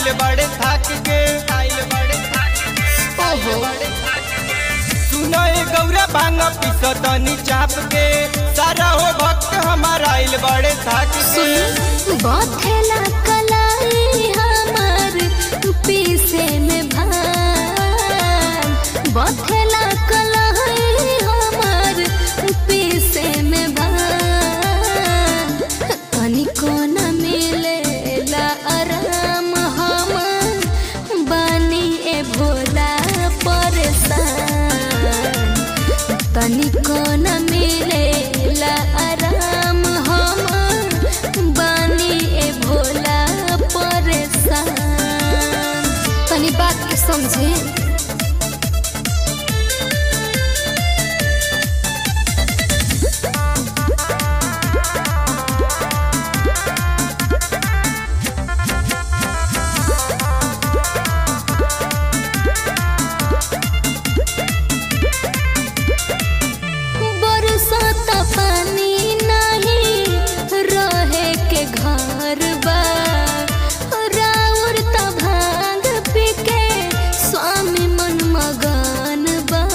आइल बड़े थक के आइल बड़े ओहो सुनो ए गौरा भांग पिसो तनी चाप के सारा हो भक्त हमारा आइल बड़े थक के सुन बथेला कलाई हमार पीसे में भान बथेला कलाई हमार पीसे में भान तनिको न मिलेला आराम हमार बानी ए भोला परेशान तनिको न मिलेला आराम हम बानी ए भोला परेशान तनी बात के समझे बरसात पानी नहीं रहे के घर बा राउर त भांग पी के स्वामी मन मगन बा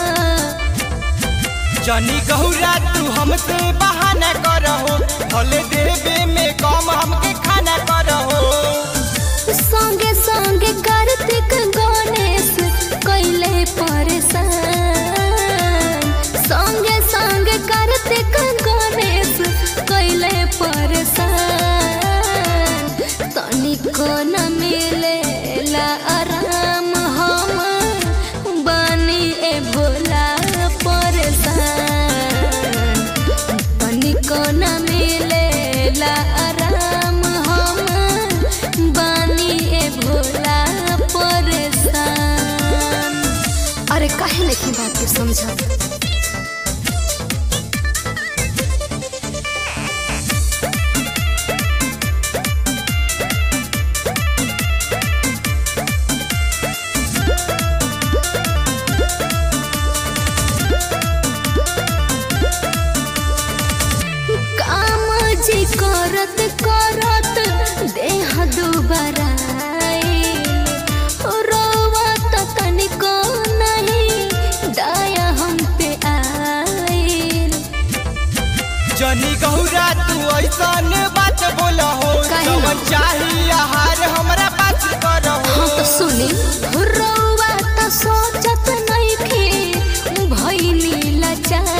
जनी गौरा तू हमसे बहाना करहो भले देवे में कम हमके खाना करहो संगे संगे कार्तिक गणेश कैले परेशान संगे संगे कार्तिक गणेश कैले परेशान तनिको न मिलेला आराम हम बानी ए भोला परेशान तनिको न मिलेला आराम हम बानी ए भोला परेशान अरे काहे नहीं बात के समझा काम जी करत करत देह दुबरा रोवत तनिको नहीं दया हम पे आइल जनी गौरा तू ऐसन बात बोलहो काहे ना? जवन चाही आहार हमरा पास करहो हाँ तो सुनी रोवा तो सोचत नइखे भइली लाचार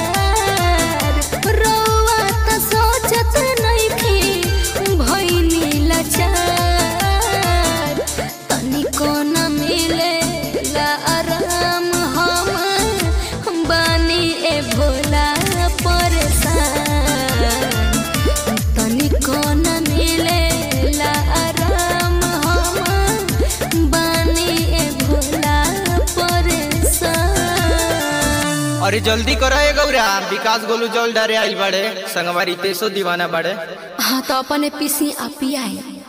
रोवा तो सोचत नइखे भइली लाचार तनिको न मिलेला आराम हम बानी ए भोला परेशान तनिको न मिलेला आराम हम बानी ए भोला परेशान अरे जल्दी करो ए गौरा विकास गोलू जल डरे आइल बड़े संगवारी तेसो दीवाना बड़े हाँ तो अपने पीसी आ पियाई